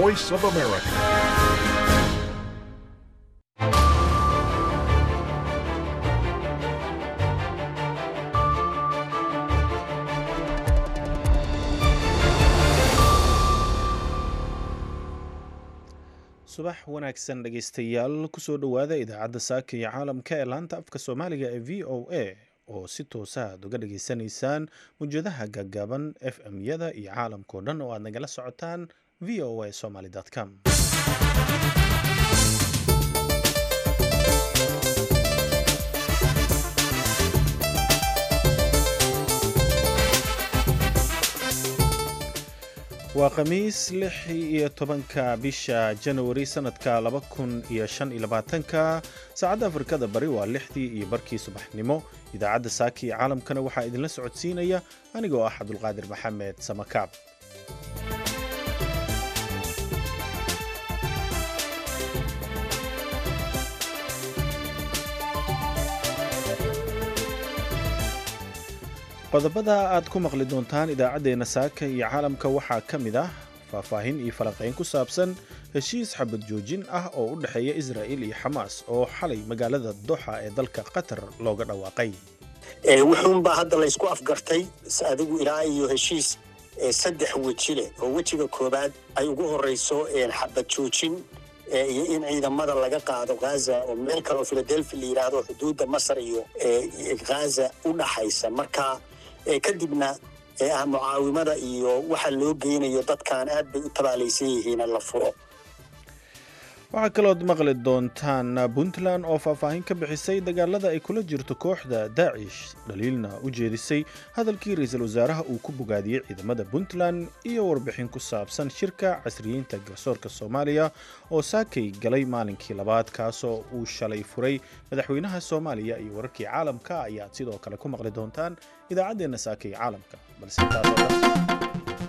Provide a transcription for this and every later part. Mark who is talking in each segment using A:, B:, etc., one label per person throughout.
A: Voice of America.
B: subax wanaagsan dhegaystayaal kusoo dhowaada idaacadda saaka iyo caalamka ee laanta afka soomaaliga ee v o a oo si toosa aad uga dhageysanaysaan mujadaha gaagaaban f m-yada iyo caalamkao dhan oo aad nagala socotaan v o a somaly com waa khamiis lix iyo tobanka bisha janawari sanadka laba kun iyo shan iyo labaatanka saacadda afrikada bari waa lixdii iyo barkii subaxnimo idaacadda saaka iyo caalamkana waxaa idinla socodsiinaya anigoo ah cabdulqaadir maxamed samakaab qodobada aad ku maqli doontaan idaacaddeenna saaka iyo caalamka waxaa ka mid ah faahfaahin iyo falanqayn ku saabsan heshiis xabad joojin ah oo u dhexeeya israa'il iyo xamaas oo xalay magaalada doxa ee dalka qatar looga dhawaaqay
C: wuxuunbaa hadda laysku afgartay adigu ilaa iyo heshiis saddex weji leh oo wejiga koobaad ay ugu horrayso xabad joojin iyo in ciidamada laga qaado ghaza oo meel kaleoo philadelphia la yidhaahdo xuduudda masar iyo ghaza u dhaxaysa marka kadibna ah mucaawimada iyo waxa loo geynayo dadkan aad bay u tabaalaysan yihiin la furo
B: waxaa kalood maqli doontaan puntland oo faahfaahin ka bixisay dagaalada ay kula jirto kooxda daacish dhaliilna u jeedisay hadalkii ra-iisul wasaaraha uu ku bogaadiyey ciidamada puntland iyo warbixin ku saabsan shirka casriyiinta garsoorka soomaaliya oo saakay galay maalinkii labaad kaasoo uu shalay furay madaxweynaha soomaaliya iyo wararkii caalamka ayaad sidoo kale ku maqli doontaan idaacaddeenna saakay caalamka balse intaasoo dhan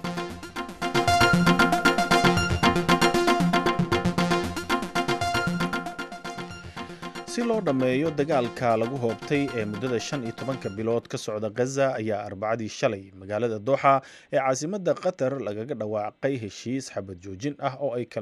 B: si loo dhammeeyo dagaalka lagu hoobtay ee muddada shan iyo tobanka bilood ka socda ghaza ayaa arbacadii shalay magaalada dooxa ee caasimadda qatar lagaga dhawaaqay heshiis xabad joojin ah oo ay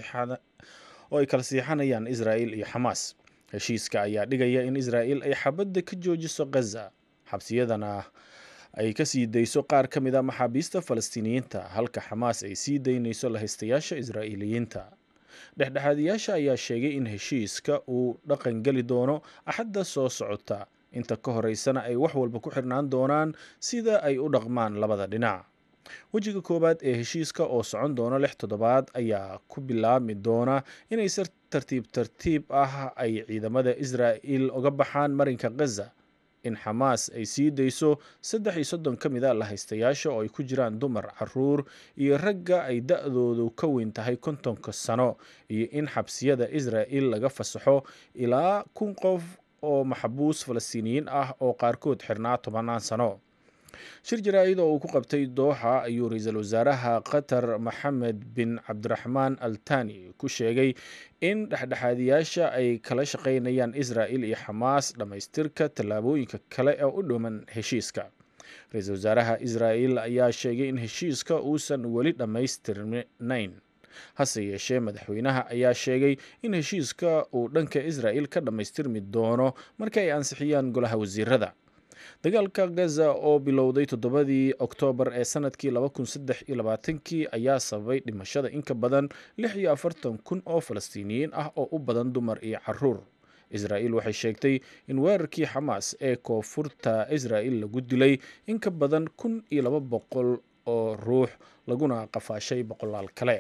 B: kala siixanayaan israa'il iyo xamaas heshiiska ayaa dhigaya in israa'il ay xabadda ka joojiso ghaza xabsiyadana ay ka sii dayso qaar ka mid a maxaabiista falastiiniyiinta halka xamaas ay sii daynayso lahaystayaasha israa'iiliyiinta dhexdhexaadiyaasha ayaa sheegay in heshiiska uu dhaqan geli doono axadda soo socota inta ka horeysana ay wax walba ku xirnaan doonaan sida ay u dhaqmaan labada dhinac wejiga koowaad ee heshiiska oo socon doona lix toddobaad ayaa ku bilaabmi doona inay si tartiib tartiib ah ay ciidamada israa'il uga baxaan marinka ghaza in xamaas ay sii dayso saddex iyo soddon ka mid a lahaystayaasha oo ay ku jiraan dumar caruur iyo ragga ay da-doodu ka weyn tahay kontonka sano iyo in xabsiyada israa'il laga fasaxo ilaa kun qof oo maxbuus falastiiniyiin ah oo qaarkood xirnaa tobanaan sano shir jaraa-id oo uu ku qabtay dooxa ayuu ra-iisul wasaaraha qatar maxamed bin cabdiraxmaan al tani ku sheegay in dhexdhexaadiyaasha ay kala shaqaynayaan israa'il iyo xamaas dhammaystirka tallaabooyinka kale ee u dhuman heshiiska ra-iisul wasaaraha israa'il ayaa sheegay in heshiiska uusan weli dhammaystirnayn hase yeeshee madaxweynaha ayaa sheegay in heshiiska uu dhanka israa'il ka dhammaystirmi doono marka ay ansixiyaan golaha wasiirada dagaalka gaza oo bilowday toddobadii oktoobar ee sanadkii laba kun saddex iyo labaatankii ayaa sababay dhimashada in ka badan lix iyo afartan kun oo falastiiniyiin ah oo u badan dumar iyo caruur israa'il waxay sheegtay in weerarkii xamaas ee koonfurta israa'il lagu dilay in ka badan kun iyo laba boqol oo ruux laguna qafaashay boqolaal kale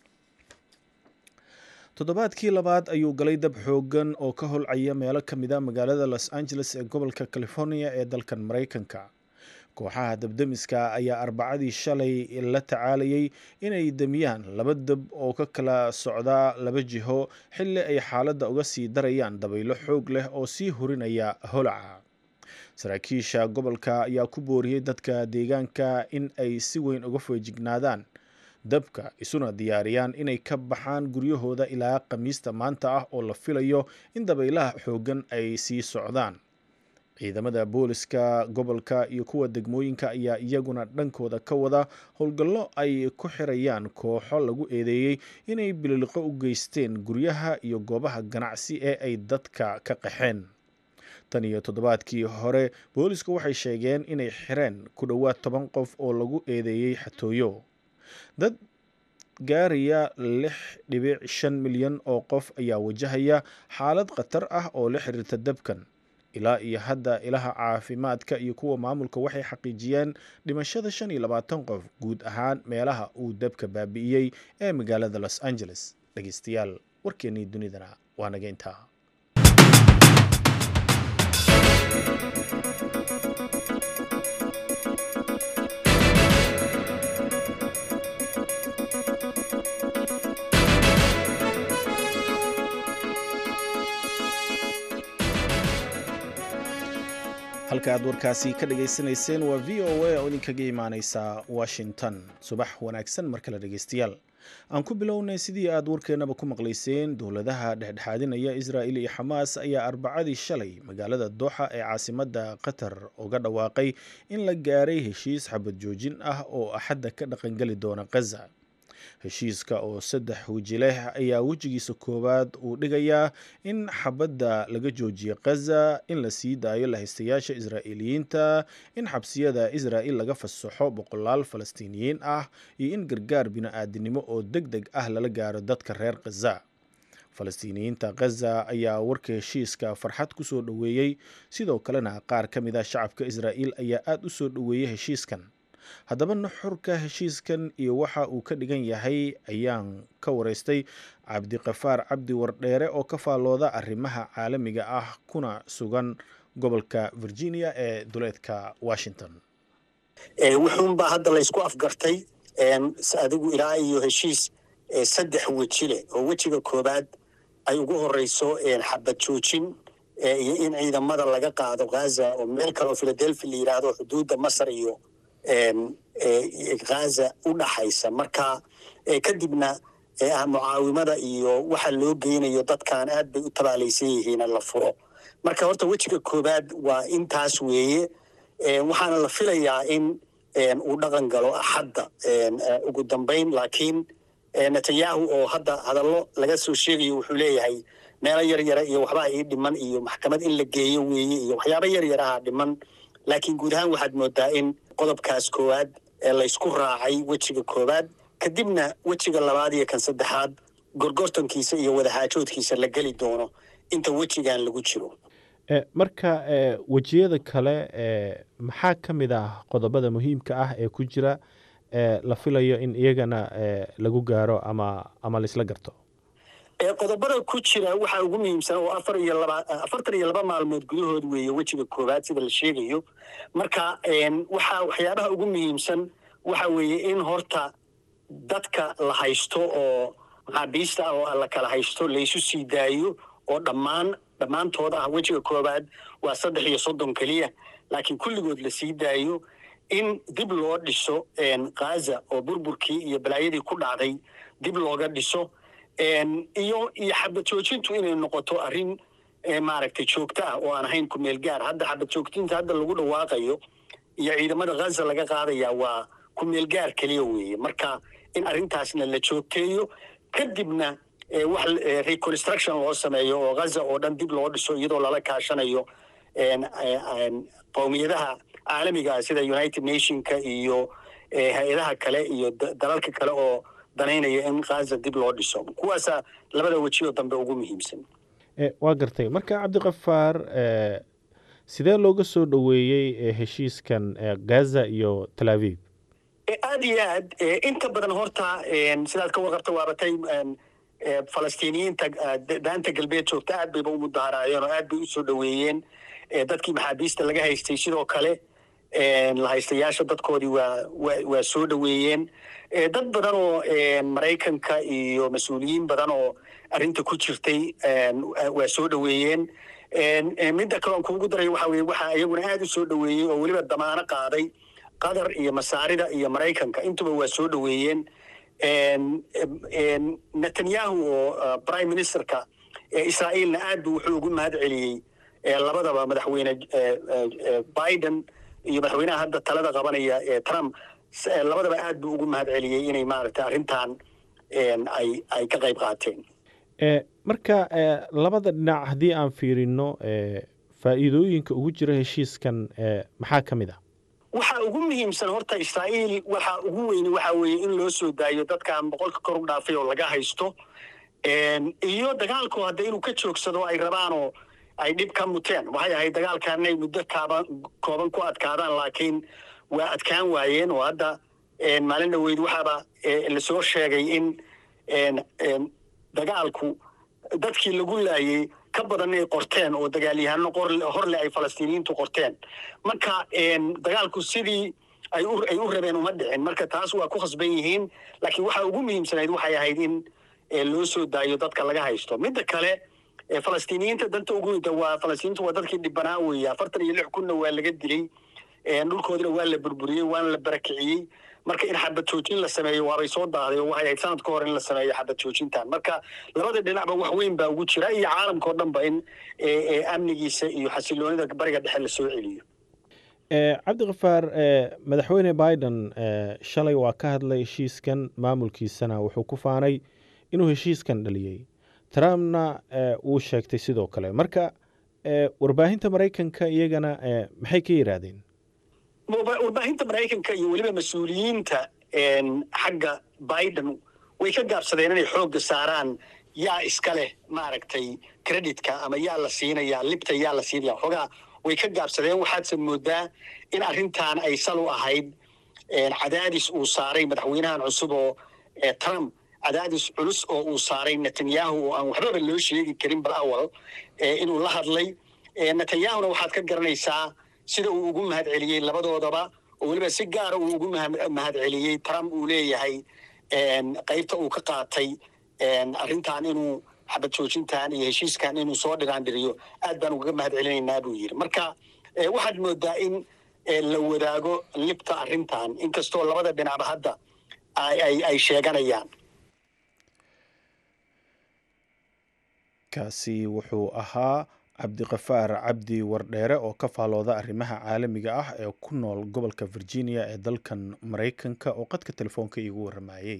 B: toddobaadkii labaad ayuu galay dab xoogan oo ka holcaya meelo ka mid a magaalada los angeles ee gobolka california ee dalkan maraykanka kooxaha dabdemiska ayaa arbacadii shalay la tacaalayay inay demiyaan laba dab oo ka kala socdaa laba jiho xilli ay xaaladda uga sii darayaan dabaylo xoog leh oo sii hurinaya holaca saraakiisha gobolka ayaa ku booriyey dadka deegaanka in ay si weyn uga feejignaadaan dabka isuna diyaariyaan inay ka baxaan guryahooda ilaa khamiista maanta ah oo la filayo in dabaylaha xooggan ay sii socdaan ciidamada booliska gobolka iyo kuwa degmooyinka ayaa iyaguna dhankooda ka wada howlgallo ay ku xirayaan kooxo lagu eedeeyey inay bililiqo u geysteen guryaha iyo goobaha ganacsi ee ay dadka ka qaxeen tan iyo toddobaadkii hore boolisku waxay sheegeen inay xireen ku dhowaad toban qof oo lagu eedeeyey xatooyo dad gaaraya lix dhibic shan milyan oo qof ayaa wajahaya xaalad khatar ah oo la xiriirta dabkan ilaa iyo hadda ilaha caafimaadka iyo kuwa maamulka waxay xaqiijiyeen dhimashada shan iyo labaatan qof guud ahaan meelaha uu dabka baabi'iyey ee magaalada los angeles dhegeystayaal warkeennii dunidana waa naga intaa halka aad warkaasi ka dhageysanayseen waa v o a oo idinkaga imaaneysa washington subax wanaagsan mar kale dhegeystayaal aan ku bilownay sidii aad warkeennaba ku maqlayseen dowladaha dhexdhexaadinaya israa'il iyo xamaas ayaa arbacadii shalay magaalada dooxa ee caasimadda qatar uga dhawaaqay in la gaaray heshiis xabad joojin ah oo axadda ka dhaqangeli doona khaza heshiiska oo saddex weji leh ayaa wejigiisa koowaad uu dhigayaa in xabadda laga joojiyo khaza in la sii daayo lahaystayaasha israa'iiliyiinta in xabsiyada israa'il laga fasaxo boqolaal falastiiniyiin ah iyo in gargaar bini-aadinimo oo deg deg ah lala gaaro dadka reer khaza falastiiniyiinta khaza ayaa warka heshiiska farxad ku soo dhoweeyey sidoo kalena qaar ka mid ah shacabka israa'iil ayaa aada u soo dhoweeyey heshiiskan haddaba nuxurka heshiiskan iyo waxa uu ka dhigan yahay ayaan ka wareystay cabdiqafaar cabdi wardheere oo ka faallooda arrimaha caalamiga ah kuna sugan gobolka virginia ee duleedka washington
C: wuxuunbaa hadda laysku afgartay adigu ilaa iyo heshiis saddex weji leh oo wejiga koobaad ay ugu horeyso xabad joojin iyo in ciidamada laga qaado ghaza oo meel kale oo philadelphia la yidhaahdo xuduudda masar iyo ghaza u dhaxaysa marka kadibna mucaawimada iyo waxa loo geynayo dadkan aad bay u tabaalaysan yihiin la furo marka horta wejiga koobaad waa intaas weeye waxaana la filayaa in uu dhaqan galo axadda ugu dambayn laakiin netanyahu oo hadda hadallo laga soo sheegayo wuxuu leeyahay meelo yar yara iyo waxbaa ii dhiman iyo maxkamad in la geeyo weeye iyo waxyaaba yar yaraha dhiman laakiin guud ahaan waxaad moodaa in qodobkaas koowaad ee laysku raacay wejiga koowaad kadibna wejiga labaad iyo kan saddexaad gorgortankiisa iyo wadaxaajoodkiisa la geli doono inta wejigan lagu jiro
B: marka wejiyada kale maxaa ka mid ah qodobada muhiimka ah ee ku jira la filayo in iyagana lagu gaaro ama ama laisla garto
C: qodobada ku jira waxaa ugu muhiimsan oo afar iyo laba afartan iyo laba maalmood gudahood weeye wejiga koowaad sida la sheegayo marka waxaa waxyaabaha ugu muhiimsan waxa weeye in horta dadka la haysto oo maxaabiista ah oo la kala haysto laysu sii daayo oo dhammaan dhammaantood ah wejiga koowaad waa saddex iyo soddon keliya laakiin kulligood la sii daayo in dib loo dhiso khaza oo burburkii iyo balaayadii ku dhacday dib looga dhiso iyo iyo xabad joojintu inay noqoto arrin maaragtay joogto ah oo aan ahayn ku meel gaar hadda xabad joogtinta hadda lagu dhawaaqayo iyo ciidamada ghaza laga qaadaya waa ku meel gaar keliya weeye marka in arrintaasna la joogteeyo kadibna wax reconstruction loo sameeyo oo ghaza oo dhan dib loo dhiso iyadoo lala kaashanayo qowmiyadaha caalamiga sida united nationka iyo hay-adaha kale iyo dalalka kale oo danaynaya in khaza dib loo dhiso kuwaasa labada wejioo dambe ugu muhiimsan
B: waa gartay marka cabdikafaar sidee looga soo dhoweeyey heshiiskan gaza iyo tel aviv
C: aad iyo aad inta badan horta sidaad ka warqabta waabatay falastiiniyiinta daanta galbeed joogta aad bayba u mudaharaayeen oo aad bay u soo dhoweeyeen dadkii maxaabiista laga haystay sidoo kale la haystayaasha dadkoodii waa waa soo dhoweeyeen dad badan oo maraykanka iyo mas-uuliyiin badan oo arrinta ku jirtay waa soo dhoweeyeen midda kaloon kuugu daray waxa weye waxaa iyaguna aad u soo dhoweeyey oo weliba damaano qaaday qatar iyo masaarida iyo maraykanka intuba waa soo dhoweeyeen netanyahu oo prime ministerka israa'iilna aad bu wuxuu ugu mahad celiyey labadaba madaxweyne biden iyo madaxweynaha hadda talada qabanaya ee trump labadaba aad buu ugu mahad celiyey inay maaragtay arrintan ay ay ka qayb qaateen
D: marka labada dhinac haddii aan fiirino faa'iidooyinka ugu jira heshiiskan maxaa ka mid ah
C: waxa ugu muhiimsan horta israa'iil waxa ugu weyni waxa weeye in loo soo daayo dadkan boqolka kor u dhaafay oo laga haysto iyo dagaalku hadda inuu ka joogsado ay rabaanoo ay dhib ka muteen waxay ahayd dagaalkan inay muddo kaaban kooban ku adkaadaan laakiin waa adkaan waayeen oo hadda maalin dhaweyd waxaaba lasoo sheegay in dagaalku dadkii lagu laayey ka badan ay qorteen oo dagaalyahano horle ay falastiiniyiintu qorteen marka dagaalku sidii ay u rabeen uma dhicin marka taas waa ku khasban yihiin laakiin waxa ugu muhiimsanayd waxay ahayd in loo soo daayo dadka laga haysto midda kale falastiiniyiinta danta ugu waa falastiiniintu waa dadkii dhibanaa weeye afartan iyo lix kunna waa laga dilay dhulkoodina waa la burburiyey waana la barakiciyey marka in xabad joojin la sameeyo waabay soo daahday oo waxay ahayd sanad ka hor in la sameeyo xabad joojintan marka labada dhinacba wax weyn baa ugu jira iyo caalamka oo dhanba in amnigiisa iyo xasiloonida bariga dhexe la soo celiyo
D: cabdikafaar madaxweyne biden shalay waa ka hadlay heshiiskan maamulkiisana wuxuu ku faanay inuu heshiiskan dhaliyey trumpna wuu sheegtay sidoo kale marka warbaahinta maraykanka iyagana maxay ka yidhaahdeen
C: warbaahinta maraykanka iyo weliba mas-uuliyiinta xagga biden way ka gaabsadeen inay xoogga saaraan yaa iska leh maaragtay creditka ama yaa la siinaya libta yaa la siinaya xoogaa way ka gaabsadeen waxaadse moodaa in arrintan ay sal u ahayd cadaadis uu saaray madaxweynahan cusub oo trump cadaadis culus oo uu saaray netanyahu oo aan waxbaba loo sheegi karin bal awal inuu la hadlay netanyahuna waxaad ka garanaysaa sida uu ugu mahad celiyey labadoodaba oo weliba si gaara uu ugu mahad celiyey trump uu leeyahay qaybta uu ka qaatay arrintan inuu xabad joojintan iyo heshiiskan inuu soo dhiraandhiriyo aad baan ugaga mahad celinaynaa buu yidhi marka waxaad moodaa in la wadaago libta arrintan inkastoo labada dhinacba hadda ay sheeganayaan
B: kaasi wuxuu ahaa cabdiqafaar cabdi wardheere oo ka faalooda arrimaha caalamiga ah ee ku nool gobolka virginia ee dalkan maraykanka oo qadka telefoonka iigu waramayey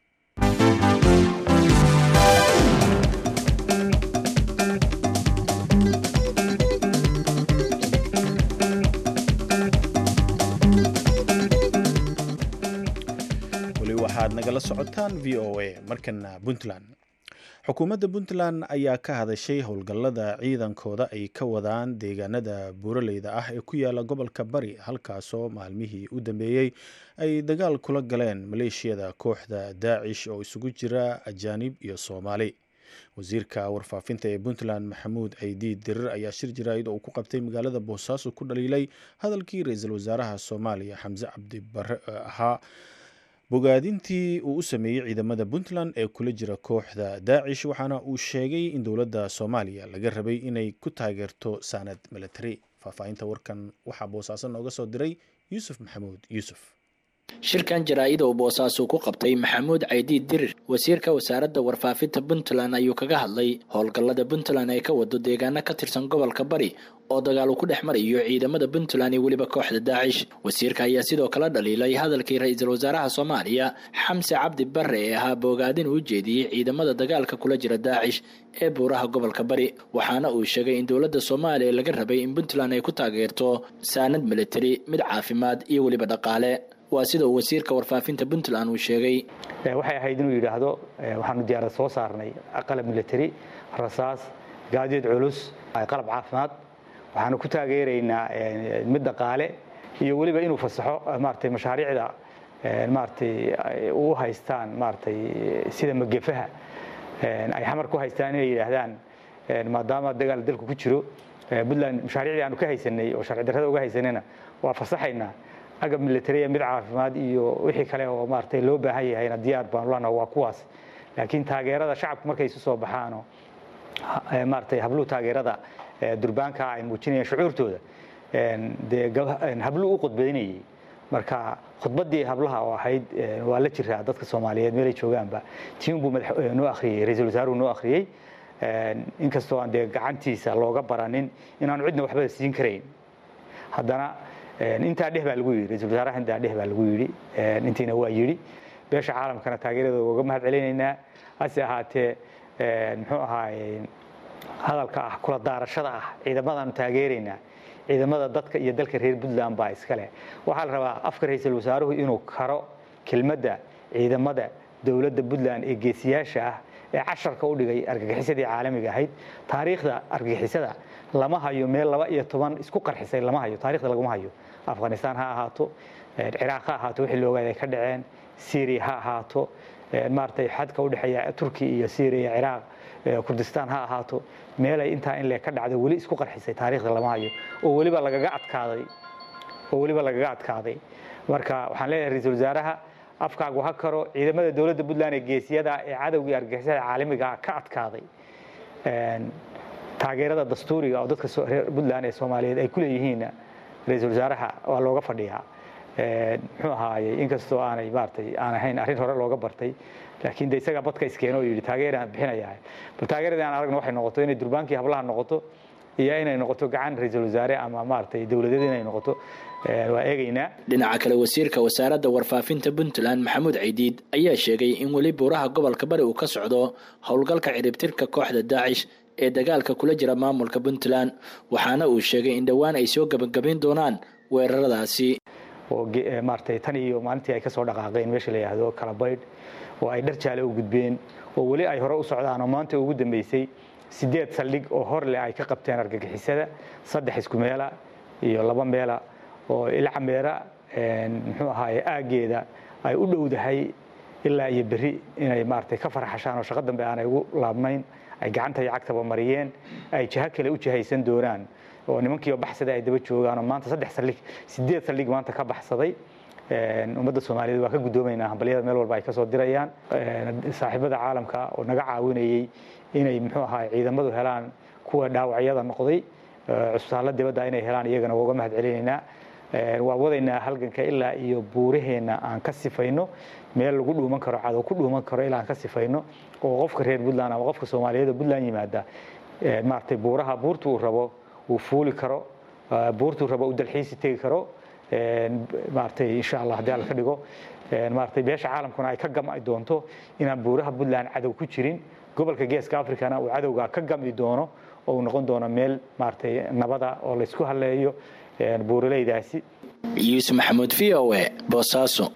B: weli waxaad nagala socotaan v o a markana puntland xukuumadda puntland ayaa ka hadashay howlgallada ciidankooda ay ka wadaan deegaanada buuraleyda ah ee ku yaala gobolka bari halkaasoo maalmihii u dambeeyey ay dagaal kula galeen maleeshiyada kooxda daacish oo isugu jira ajaanib iyo soomaali wasiirka warfaafinta ee puntland maxamuud caydiid dirir ayaa shir jaraa'id oo uu ku qabtay magaalada boosaaso ku dhaliilay hadalkii ra-iisul wasaaraha soomaaliya xamse cabdi bare ahaa bogaadintii uu u sameeyey ciidamada puntland ee kula jira kooxda daacish waxaana uu sheegay in dowladda soomaaliya laga rabay inay ku taageerto saanad milatari faahfaahinta warkan waxaa boosaaso nooga soo diray yuusuf maxamuud yuusuf
E: shirkan jaraa'ida uu boosaaso ku qabtay maxamuud caydiid dirir wasiirka wasaaradda warfaafinta puntland ayuu kaga hadlay howlgallada puntland ay ka wado deegaano ka tirsan gobolka bari oo dagaal uu ku dhex marayo ciidamada puntland iyo weliba kooxda daacish wasiirka ayaa sidoo kale dhaliilay hadalkii ra-iisul wasaaraha soomaaliya xamse cabdi bare ee ahaa boogaadin uu jeediyey ciidamada dagaalka kula jira daacish ee buuraha gobolka bari waxaana uu sheegay in dowladda soomaaliya laga rabay in puntland ay ku taageerto saanad militari mid caafimaad iyo weliba dhaqaale waa sida uu wasiirka warfaafinta puntland uu sheegay
F: waxay ahayd inuu yidhaahdo waxaanu diyaarad soo saarnay qalab militari rasaas gaadiid culus qalab caafimaad waxaanu ku taageeraynaa mid dhaqaale iyo weliba inuu fasaxo maaragtay mashaariicda maaragtay u haystaan maaragtay sida magefaha ay xamar ku haystaan inay yidhaahdaan maadaama dagaal dalku ku jiro puntland mashaariicdii aanu ka haysanay oo sharci darrada uga haysanayna waa fasaxaynaa agab militariya mid caafimaad iyo wixii kale oo maaragtay loo baahan yahayna diyaar baanu lana waa kuwaas laakiin taageerada shacabku markay isu soo baxaano maaragtay habluhu taageerada durbaanka ay muujinayaan shucuurtooda dee habluu u khudbaynayay marka khudbaddii hablaha oo ahayd waa la jiraa dadka soomaaliyeed meelay joogaanba tiun buu noo akhriyey ra-iisul wasaaruhu noo akhriyey inkastoo aan dee gacantiisa looga baranin inaanu cidna waxba siin karayn haddana intaa dheh baa lagu yidhi ra-isul wasaaraha intaa dheh baa lagu yidhi intiina waa yidhi beesha caalamkana taageerada uga mahad celinaynaa hase ahaatee muxuu ahaaye hadalka ah kula daarashada ah ciidamadaanu taageeraynaa ciidamada dadka iyo dalka reer puntland baa iskale waxaa la rabaa afka ra-iisul wasaaruhu inuu karo kelmadda ciidamada dowladda puntland ee geesiyaasha ah ee casharka u dhigay argagixisadii caalamiga ahayd taariikhda argagixisada lama hayo meel laba iyo toban isku qarxisay lama hayo taarikhda laguma hayo afghanistan ha ahaato ciraaq ha ahaato wixii loogaad ay ka dhaceen syria ha ahaato maaragtay xadka u dhexeeya turki iyo syria ciraaq kurdistaan ha ahaato meelay intaa in le ka dhacdo weli isku qarxisay taariikhda lama hayo oo weliba lagaga adkaaday oo weliba lagaga adkaaday marka waxaan leeyahay ra-iisul wasaaraha afkaagu ha karo ciidamada dowladda puntland ee geesiyada ee cadowgii argagixisada caalamiga ka adkaaday taageerada dastuuriga oo dadka reer puntland ee soomaaliyeed ay ku leeyihiinna ra-iisul wasaaraha waa looga fadhiyaa muxuu ahaayey inkastoo aanay maaratay aan ahayn arrin hore looga bartay laakiin de isagaa badka iskeeno oo yidhi taageeraan bixinayahay bal taageeradii aan aragno waxay noqoto inay durbaankii hablaha noqoto iyo inay noqoto gacan ra-iisul wasaare ama maaratay dowladeed inay noqoto waa eegaynaa
E: dhinaca kale wasiirka wasaaradda warfaafinta puntland maxamuud ciidiid ayaa sheegay in weli buuraha gobolka bari uu ka socdo howlgalka ciribtirka kooxda daacish ee dagaalka kula jira maamulka puntland waxaana uu sheegay in dhowaan ay soo gebagabayn doonaan weeraradaasi
F: oo maaratay tan iyo maalintii ay ka soo dhaqaaqeen meesha la yidhaahdo kalabaydh oo ay dhar jaale u gudbeen oo weli ay hore u socdaan oo maanta ugu dambeysay sideed saldhig oo hor leh ay ka qabteen argagixisada saddex isku meela iyo laba meela oo ilcameera muxuu ahaaye aaggeeda ay u dhowdahay ilaa iyo berri inay maaratay ka farxashaan oo shaqo dambe aanay ugu laabnayn ay gacanta iyo cagtaba mariyeen ay jiho kale u jihaysan doonaan oo nimankiioo baxsada ay daba joogaan oo maanta saddex saldhig sideed saldhig maanta ka baxsaday ummadda soomaaliyeed waa ka guddoomaynaa hambalyada meel walba ay ka soo dirayaan saaxiibada caalamka oo naga caawinayey inay muxuu ahaa ciidamadu helaan kuwa dhaawacyada noqday cusbitaallo dibadda inay helaan iyagana waa uga mahad celinaynaa waa wadaynaa halganka ilaa iyo buuraheenna aan ka sifayno meel lagu dhuuman karo cadow ku dhuuman karo ilaa aan ka sifayno oo qofka reer puntland ama qofka soomaaliyeed oo puntland yimaada maaragtay buuraha buurta uu rabo uu fuuli karo buurtuu rabo uu dalxiisi tegi karo maaragtay insha allah haddii alla ka dhigo maaragtay beesha caalamkuna ay ka gam'i doonto inaan buuraha puntland cadow ku jirin gobolka geeska africana uu cadowga ka gam'i doono oo uu noqon doono meel maaragtay nabada oo laysku halleeyo buuraleydaasi
E: yuusuf maxamuud v o e boosaaso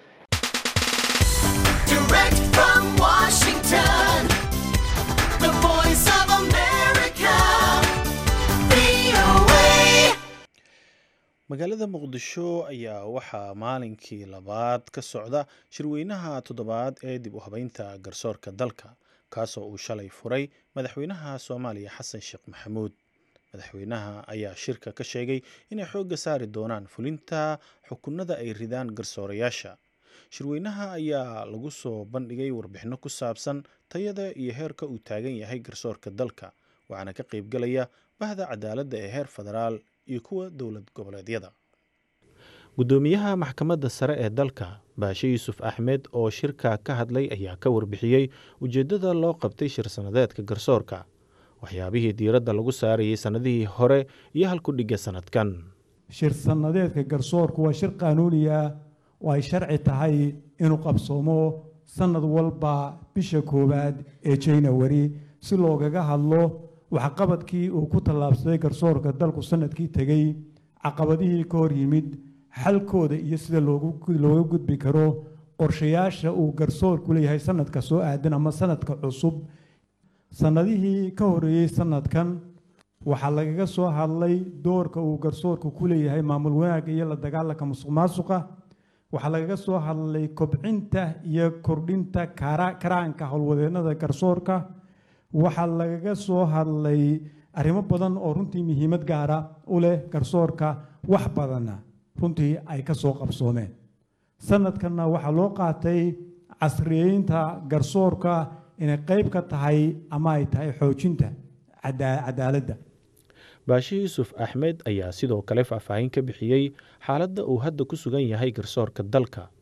B: magaalada muqdisho ayaa waxaa maalinkii labaad ka socda shirweynaha toddobaad ee dib u habeynta garsoorka dalka kaasoo uu shalay furay madaxweynaha soomaaliya xasan sheekh maxamuud madaxweynaha ayaa shirka ka sheegay inay xoogga saari doonaan fulinta xukunada ay ridaan garsoorayaasha shirweynaha ayaa lagu soo bandhigay warbixinno ku saabsan tayada iyo heerka uu taagan yahay garsoorka dalka waxaana ka qaybgalaya bahda cadaaladda ee heer federaal iyo kuwa dowlad goboleedyada
D: guddoomiyaha maxkamadda sare ee dalka baashe yuusuf axmed oo shirka ka hadlay ayaa ka warbixiyey ujeeddada loo qabtay shir sannadeedka garsoorka waxyaabihii diiradda lagu saarayay sannadihii hore iyo halkudhigga sannadkan
G: shir sannadeedka garsoorku waa shir qaanuuni ah oo ay sharci tahay inuu qabsoomo sannad walba bisha koowaad ee janawari si loogaga hadlo waxqabadkii uu ku tallaabsaday garsoorka dalku sanadkii tegey caqabadihii ka hor yimid xalkooda iyo sida looga gudbi karo qorshayaasha uu garsoorku leeyahay sanadka soo aadan ama sanadka cusub sannadihii ka horeeyey sanadkan waxaa lagaga soo hadlay doorka uu garsoorku ku leeyahay maamul wanaagga iyo la dagaalanka musuq maasuqa waxaa lagaga soo hadlay kobcinta iyo kordhinta karaanka howlwadeennada garsoorka waxaa lagaga soo hadlay arrimo badan oo runtii muhiimad gaara u leh garsoorka wax badanna runtii ay ka soo qabsoomeen sanadkanna waxaa loo qaatay casriyeynta garsoorka inay qayb ka tahay ama ay tahay xoojinta cadaaladda
D: baashe yuusuf axmed ayaa sidoo kale faahfaahin ka bixiyey xaaladda uu hadda ku sugan yahay garsoorka dalka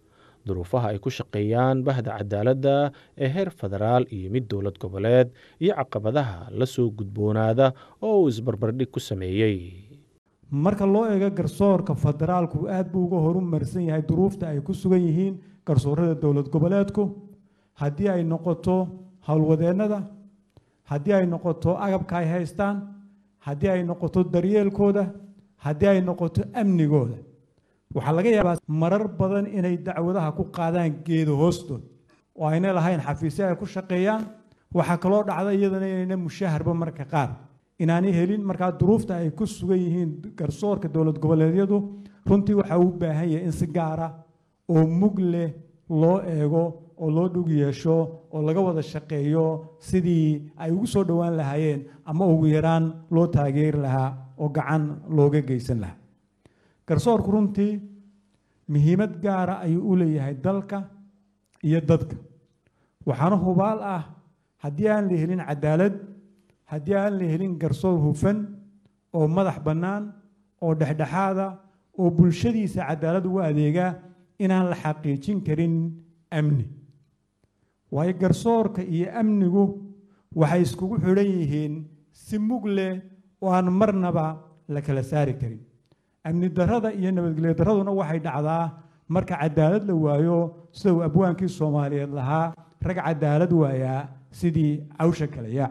D: duruufaha ay ku shaqeeyaan bahda cadaaladda ee heer federaal iyo mid dowlad goboleed iyo caqabadaha la soo gudboonaada oo uu isbarbardhig ku sameeyey
G: marka loo eego garsoorka federaalku aad buu uga horumarsan yahay duruufta ay ku sugan yihiin garsoorada dowlad goboleedku haddii ay noqoto howlwadeennada haddii ay noqoto agabka ay haystaan haddii ay noqoto daryeelkooda haddii ay noqoto amnigooda waxaa laga yaabaa marar badan inay dacwadaha ku qaadaan geedo hoostood oo ayna lahayn xafiisyo ay ku shaqeeyaan waxaa kaloo dhacda iyadana inayna mushaharba marka qaar inaanay helin markaa duruufta ay ku sugan yihiin garsoorka dowlad goboleedyadu runtii waxaa u baahan yahay in si gaara oo mug leh loo eego oo loo dhug yeesho oo laga wada shaqeeyo sidii ay ugu soo dhowaan lahaayeen ama ugu yaraan loo taageeri lahaa oo gacan looga geysan lahaa garsoorku runtii muhiimad gaara ayuu u leeyahay dalka iyo dadka waxaana hubaal ah haddii aan la helin cadaalad haddii aan la helin garsoor hufan oo madax bannaan oo dhexdhexaada oo bulshadiisa cadaalad ugu adeega inaan la xaqiijin karin amni waayo garsoorka iyo amnigu waxay iskugu xidhan yihiin si mug leh oo aan marnaba la kala saari karin amni darrada iyo nabadgelyo darraduna waxay dhacdaa marka cadaalad la waayo sida uu abwaankii soomaaliyeed lahaa rag cadaalad waayaa sidii cawsha kale yaac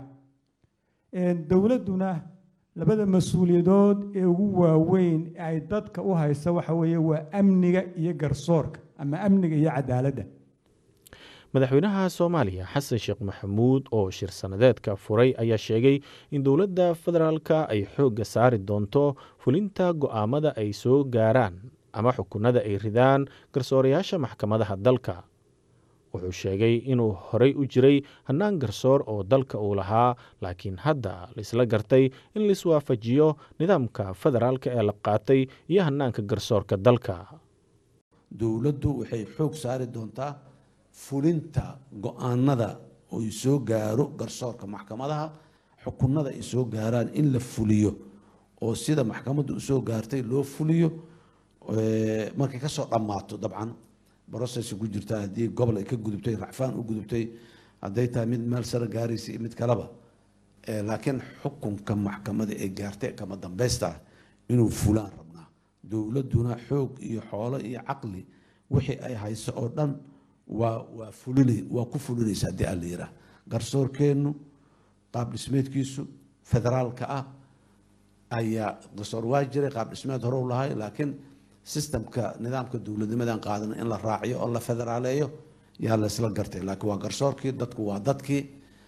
G: dowladduna labada mas-uuliyadood ee ugu waaweyn ee ay dadka u haysa waxa weeye waa amniga iyo garsoorka ama amniga iyo cadaaladda
D: madaxweynaha soomaaliya xasan sheekh maxamuud oo shir sanadeedka furay ayaa sheegay in dowladda federaalka ay xoogga saari doonto fulinta go'aamada ay soo gaaraan ama xukunada ay ridaan garsoorayaasha maxkamadaha dalka wuxuu sheegay inuu horey u jiray hannaan garsoor oo dalka uu lahaa laakiin hadda laisla gartay in laiswaafajiyo nidaamka federaalka ee la qaatay iyo hannaanka garsoorka dalka
H: dowladdu waxay xoog saari doontaa fulinta go-aanada ay soo gaaro garsoorka maxkamadaha xukunada ay soo gaaraan in la fuliyo oo sida maxkamaddu usoo gaartay loo fuliyo markay kasoo dhammaato dabcan brocess ku jirtaa haddii gobol ay ka gudubtay racfaan u gudubtay hadday tahay mid meel sare gaaraysa iyo mid kaleba laakiin xukunka maxkamada ee gaartay kama dambeysta ah inuu fulaan rabnaa dowladduna xoog iyo xoolo iyo caqli wixii ay hayso oo dhan waa waa fulina waa ku fulinaysa haddii aan la yidhaah garsoorkeennu qaab dhismeedkiisu federaalka ah ayaa garsoor waa jiray qaab dhismeed hore u lahay laakiin sistemka nidaamka dowladnimadan qaadan in la raaciyo oo la federaaleeyo yaa la isla gartay laakiin waa garsoorkii dadku waa dadkii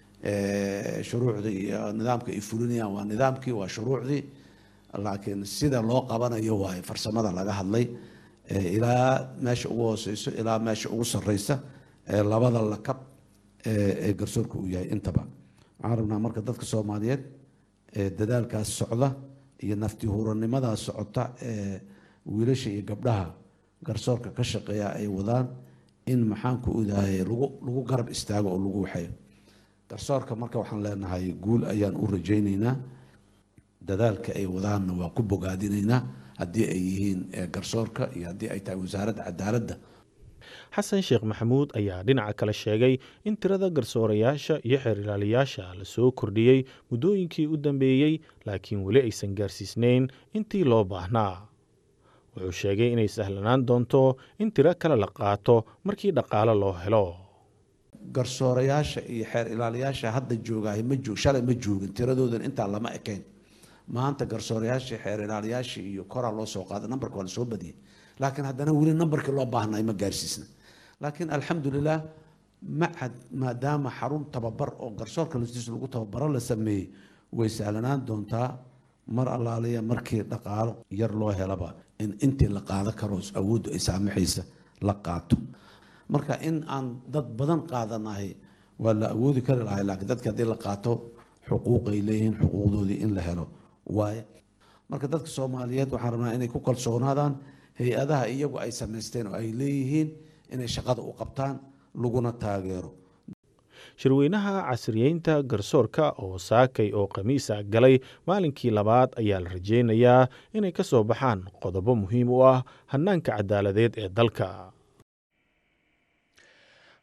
H: shuruucdii iyo nidaamka ay fulinayaan waa nidaamkii waa shuruucdii laakiin sida loo qabanayo waaye farsamada laga hadlay ilaa meesha ugu hooseyso ilaa meesha ugu sareysa labada lakab ee garsoorka uu yahay intaba waxaan rabnaa marka dadka soomaaliyeed dadaalkaas socda iyo nafti huranimadaas socota ee wiilasha iyo gabdhaha garsoorka ka shaqeeya ay wadaan in maxaanku odahay lagu lagu garab istaago oo lagu waxeeyo garsoorka marka waxaan leenahay guul ayaan u rajaynaynaa dadaalka ay wadaanna waa ku bogaadinaynaa haddii ay yihiin garsoorka iyo haddii ay tahay wasaaradda cadaaladda
D: xasan sheekh maxamuud ayaa dhinaca kale sheegay in tirada garsoorayaasha iyo xeer ilaaliyaasha la soo kordhiyey muddooyinkii u dambeeyey laakiin weli aysan gaarsiisnayn intii loo baahnaa wuxuu sheegay inay sahlanaan doonto in tiro kale la qaato markii dhaqaale loo helo
H: garsoorayaasha iyo xeer ilaaliyaasha hadda joogahay ma joog shalay ma joogin tiradoodan intaa lama ekayn maanta garsoorayaasha xeer ilaaliyaasha iyo koraa loo soo qaaday nambarka waa la soo badiyey laakiin haddana weli nambarkii loo baahnay ma gaarsiisna laakiin alxamdulilah macad maadaama xarun tababar oo garsoorka laftiisa lagu tababaro la sameeyey way sahlanaan doontaa mar allaaliya markii dhaqaalo yar loo helaba in intii la qaado karo awooddu ay saamaxaysa la qaato marka in aan dad badan qaadanahay waa la awoodi kari lahay laakiin dadka haddii la qaato xuquuqay leeyihiin xuquuqdoodii in la helo waaye marka dadka soomaaliyeed waxaan rabnaa inay ku kalsoonaadaan hay-adaha iyagu ay samaysteen oo ay leeyihiin inay shaqada u qabtaan laguna taageero
D: shirweynaha casriyeynta garsoorka oo saakay oo khamiisa galay maalinkii labaad ayaa la rajeynayaa inay ka soo baxaan qodobo muhiim u ah hannaanka cadaaladeed ee dalka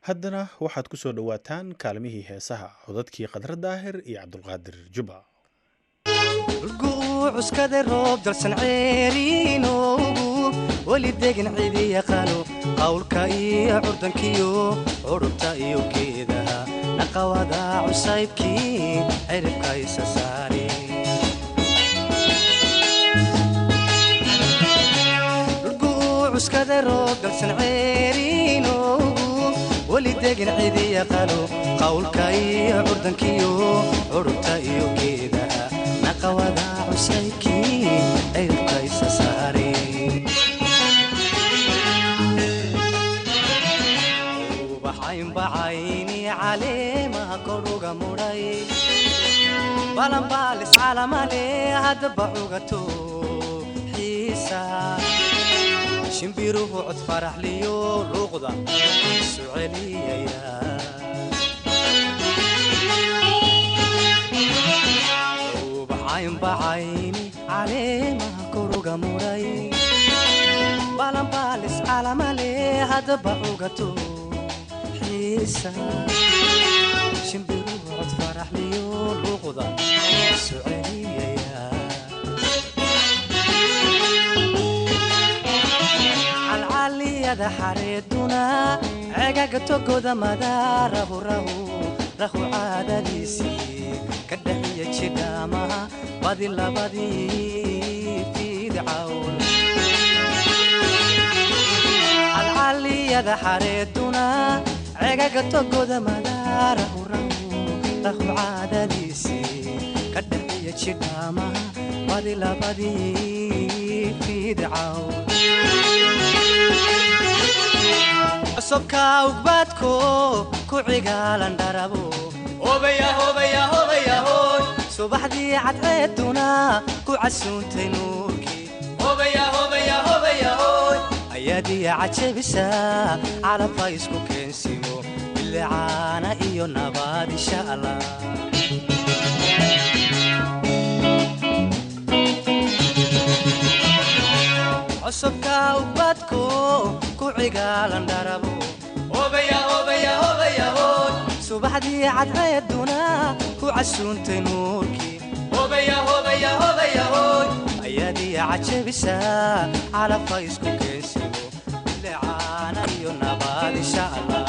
B: haddana waxaad ku soo dhowaataan kaalmihii heesaha codadkii khadra daahir iyo cabdulqaadir juba
I: guu cuskada roob dalsan ceeriinoogu weli degan cidi yaqaano qawlka iyo curdankiyo curubta iyo geedaha naqawada cusaybkii ciribka isa saare cuskada roob dalsan ceeriinoogu weli degan cidi yaqaano qawlka iyo curdankiyo curubta iyo geedaha naqawada cusaybkii ciribka isa saare ubaxaynbacayni caleemaha koruga mudhay balanbaalis calamale haddaba cugato xiisa shimbiruhu cod faraxliyo luuqda isu celiyaya ubaxaynbacayni caleemaha koruga mudhay balanbaalis calamale haddaba cugato xiisa shimbiruhu cod faraxliyo luuqda isu celiyaya calcaliyada xareeduna cegaga togoda madaarahu rahu rahu caadadiisii ka dhaxiya jidhaamaha badi labadii fiidcawn calcaliyada xareeduna cegaga togoda madaarahu rahu rahu caadadiisii ka dhaxiya jidhaamaha badi labadii fiidcawn cusubka ugbaadko ku cigaalan dharabo subaxdii cadceeduna ku casuuntay nuurkii ayaadiya cajabisa calabka isku keensimo bilicaana iyo nabaad insha allah cusubka ubadko ku cigaalan dharabo subaxdii cadceeduna ku casuuntay nuurkii ayaadiya cajabisa calabka isku keensimo bilicaana iyo nabaad insha allah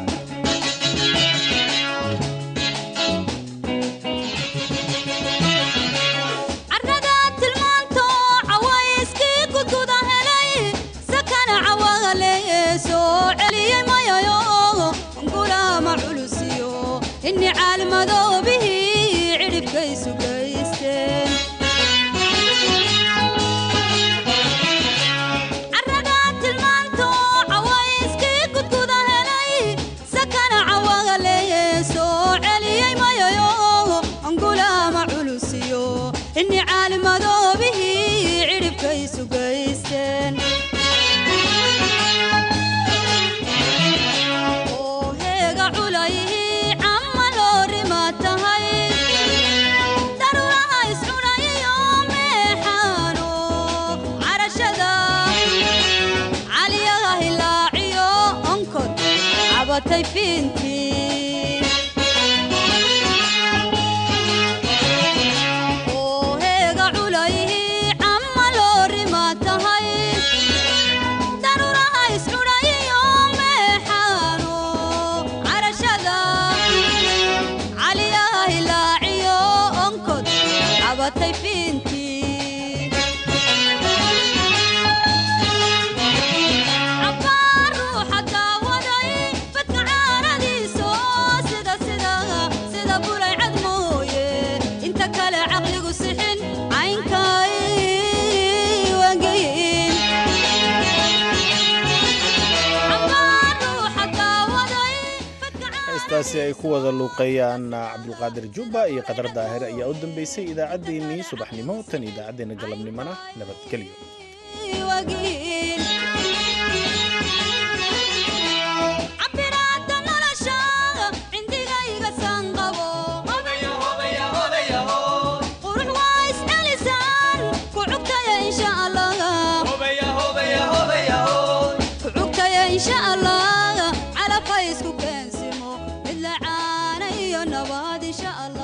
J: carrada tilmaanto cawayskii gudguda helay sakana cawagaleeye soo celiyey mayayo gulaama culusiyo inni caalmadoobihii cidhibkaysu gaysteen carrada tilmaanto cawayskii gudguda helay sakana cawagaleeye soo celiyey mayayo gulaama culusiyo inni caalmadoobihii cidhibkaysu gaysteen oo heega culayhii camma loorima tahay daruuraha iscunayiyo meexaano carashada caliyaha hilaaciyo onkod cabatay fiintii oo heega culayhii camma loorima tahay daruuraha iscudhayiyo meexaano carashada caliyaha hilaaciyo onkod cabatay fiintii cabbaa ruuxa daawaday badka caaradiiso sida sida sida bulay cad mooye inta kale caqligu sixin caynkay wangeyin cabbaa ruuxa daawaday badka
B: heestaasi ay ku wada luuqeeyaan cabdulqaadir jubba iyo qadar daahir ayaa u dambeysay idaacaddeenii subaxnimo tan idaacaddeenna galabnimona nabadgelyo
J: wagiin cabiraadda nolosha cindigayga sanqabo qurux waa iscelisaan ku cugtaya insha allah ku cugtaya insha allah calafay isku keen insha allah